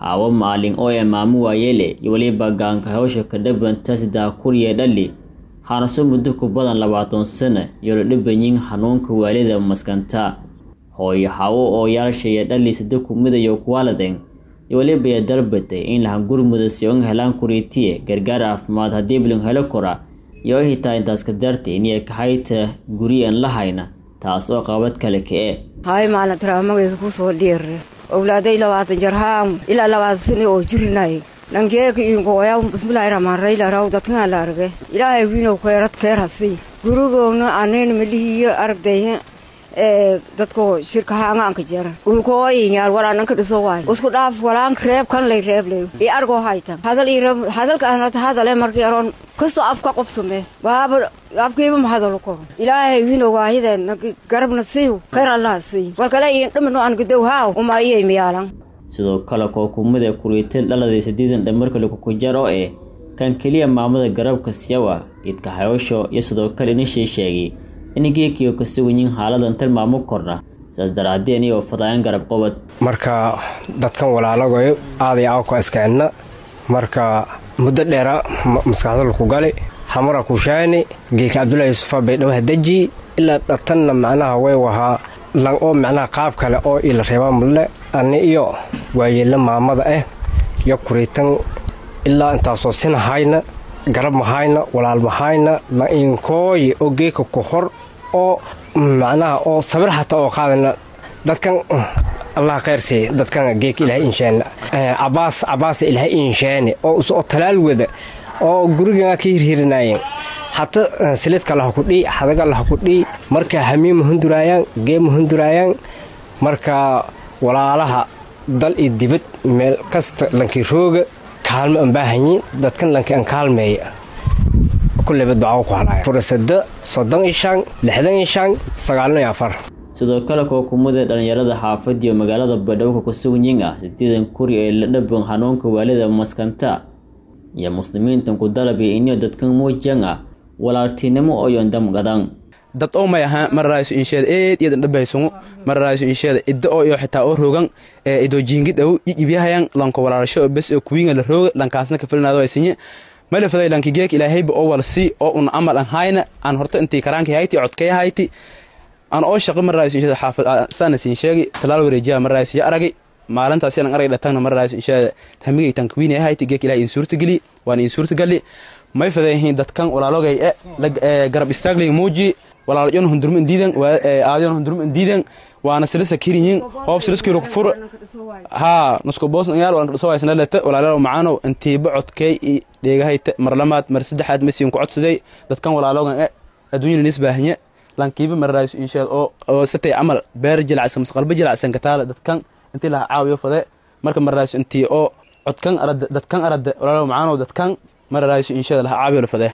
haawo maalin oo ee maamu waayele iyo weliba gaanka hawsha ka dhibanta sidaa kuriya dhali haanaso muddo ku badan labaatan sano iyo la dhibanyin xanuunka waalida maskanta hooyo hawo oo yaalshaya dhali sida kumidayo kuwaaladen iyo weliba ya dalbatay in lahan gurmuda si oga helaan kuriitiye gargaar caafimaad haddii bilan helo kora iyo ay hitaa intaas ka dartay inay kahayta guriyan lahayna taas oo qabad kale ka-e hay maalin taraamageeda kusoo dhiire owlaaday labaatan jarhaan ilaa labaatan sano oo jirinay nangeeka inkooya bismillahi rahmaan raylaraw dadkan la arge ilaahay wiinow keerad keerhasi gurigoona anayna malihiyo aragday ee dadko shirkahaangaanka jara dhulkooyinyaal walaananka dhiso waay isku dhaaf walaan reeb kan lay reeblay i argoo haytan hadal i hadalka anata hadale markii aroon kastoo afka qobsume baaba afkiiba ma hadalo koro ilaahay wiinow waahideen garabna siiw khayr allaha sii walkale iin dhimino aan gadow haaw uma iyay miyaalan sidoo kale kookumada kuriitil dhaladay sideedan dhamarkale kukujar oo eh kan keliya maamada garabka siyawa idka hayosho iyo sidoo kale inishii sheegay in geekiyo ka suganyiin xaaladan tilmaamo korna sidaas daraadii anigoo fadaayan garab qobad marka dadkan walaalagoyo aaday aawka iskeenna marka muddo dheera maskaxda laku gali xamara kushaani geeka cabdullahi yusufa baydhabaha deji ilaa dhatanna macnaha way wahaa lan oo macnaha qaab kale oo ila reebaa mulle ani iyo waayeella maamada ah iyo kuriitan ilaa intaasoo sinahayna garab mahayna walaal mahayna la inkooye oo geeka ku hor oo macnaha oo sabir xataa oo qaadana dadkan allah khayrsiiy dadkan geeka ilaahay inshaana cabaas cabaasa ilaahay inshaane oo oo talaal wada oo gurigaa ka hirhirinayeen hata siliska laha ku dhii xadaga laha ku dhii marka hamiima hunduraayaan geema hunduraayaan marka walaalaha dal iyo dibad meel kasta lankii rooga kaalmo aan baahanyiin dadkan lankii aan kaalmeeya kulleyba ducaa ku halaya furasada soddon iyo shan lixdan iyo shan sagaalno iyo afar sidoo kale kookumada dhalinyarada xaafad iyo magaalada badhowka kusuganyin ah sideedan kuri ee la dhaban xanuunka waalida maskanta iyo muslimiintan ku dalabay inio dadkan muujan ah walaaltinimo oo yondam gadan dad oo may ahaa mararayso insheeda eed iyadan dhabaysungu mararayso insheeda idda oo iyo xitaa oo roogan ee idoo jiingid aw iibyahayan lanko walaalasho bes oo kuwiinga la rooga lankaasna ka filnaado ay sinye mala faday lanki geek ilaahayba oo wal si oo un amal an hayna aan horta intii karaanki hayti codkay hayti aan oo shaqo mararayso insheeda xaafad saana siin sheegi talaal wareejiya mararayso ya aragay maalintaasi aan aragay dhatagna mararayso insheeda tamigaytan kuwiinay hayti geek ilaahay in suurta geli waan in suurta gali may fadayihiin dadkan walaalogay e garab istaaglay muuji walaalyon hundurma indiidan aadyon hundurma indiidan waana silisa kirinyin hoob siliskiro fur haa nusko boos yaal waan kadhiso waysna lete walaalayaal macaanow intiiba codkay i dheegahayte mar lamaad mar saddexaad masiin ku codsaday dadkan walaalogan e adduunyana nis baahanye lankiiba mararayso insheed oo oo satay camal beer jilacsan mas qalba jilacsan kataale dadkan intii laha caawiyo fade marka mararayso intii oo codkan arade dadkan arade walaalayaal macaanow dadkan mararayso insheeda laha caawiyo la fade